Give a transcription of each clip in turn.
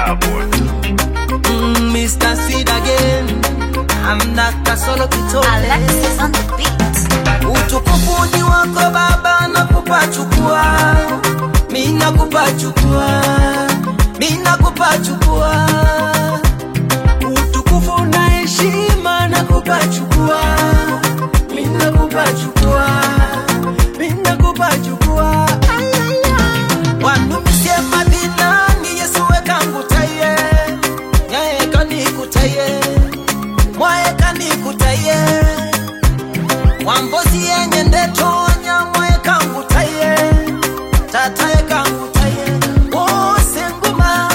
Starboard. Mm, Mr. Seed again. I'm Dr. Solo Kitole. Alexis on the beat. Utukufu ni wako Baba, nakupa chukua, mi nakupa chukua, mi nakupa chukua. Utukufu na heshima nakupa chukua, mi nakupa chukua, mi nakupa chukua. Wanumisie madinani Yesu wekangutaye, nyaye kanikutaye, mwaye kanikutaye wambozi yenye ndetonya mwaye kangutaye tataye kangutaye wose nguma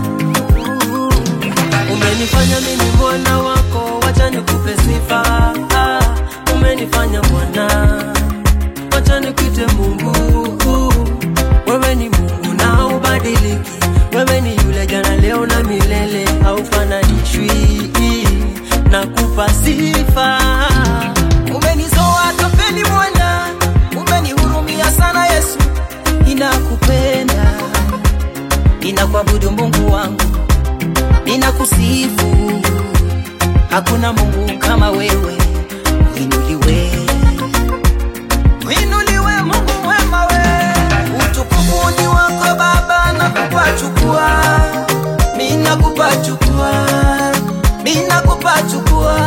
umenifanya mimi mwana wako wacha nikupe sifa Ah, umenifanya mwana wacha nikuite mungu wewe ni mungu na ubadiliki wewe ni yule jana leo na milele haufananishwi nakupa sifa umenizoa topeni mwana umenihurumia sana yesu ninakupenda ninakuabudu mungu wangu ninakusifu hakuna mungu kama wewe uinuliwe uinuliwe mungu mwema we utukufu ni wako baba nakupa chukua mi nakupa chukua mi nakupa chukua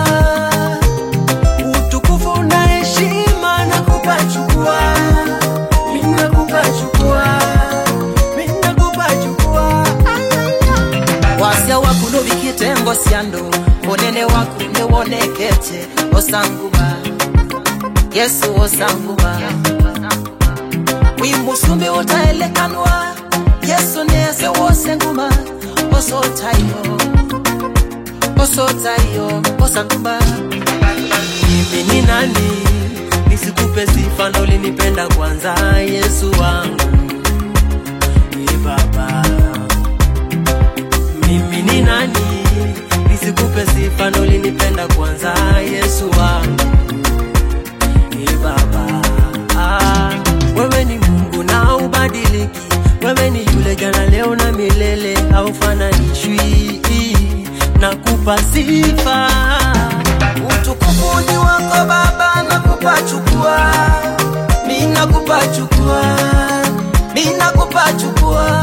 utukufu na heshima nakupa chukua mi nakupa chukua mi nakupa chukua wasya wakuno vikitengo syando onene wakune wonekete osanguba yesu osanguba wimusumbi wotaelekanwa yesu neze wose nguma osotayo osotayo osanguba mimi ni nani nisikupe sifa ndo ulinipenda kwanza yesu wangu ni baba mimi ni nani nisikupe sifa ndo ulinipenda kwanza yesu wangu ni baba ah, wewe ni mungu na ubadiliki wewe ni yule jana leo na milele haufananishwi nakupa sifa utukufu ni wako baba nakupa chukua mi nakupa chukua mi nakupa chukua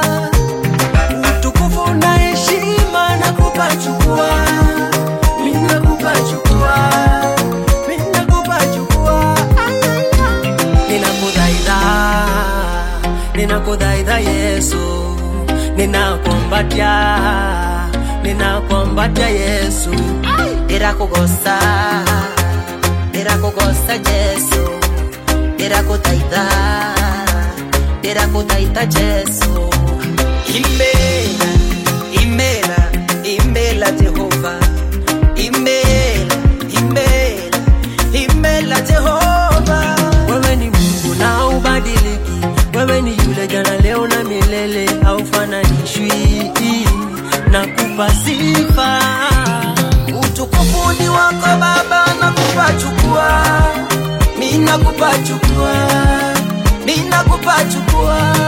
utukufu na heshima nakupa chukua mi nakupa chukua mi nakupa chukua ninakudhaidha ninakudhaidha yesu ninakombatia ninakombatia yesu irakugosa irakugosa yesu irakudhaidha irakudhaidha yesu imela imela imela jehova imela imela imela jehova wewe ni mungu na ubadiliki wewe ni yule jana leo na milele haufananishwi nakupa sifa utukufu ni wako baba nakupa chukua mi nakupa chukua mi nakupa chukua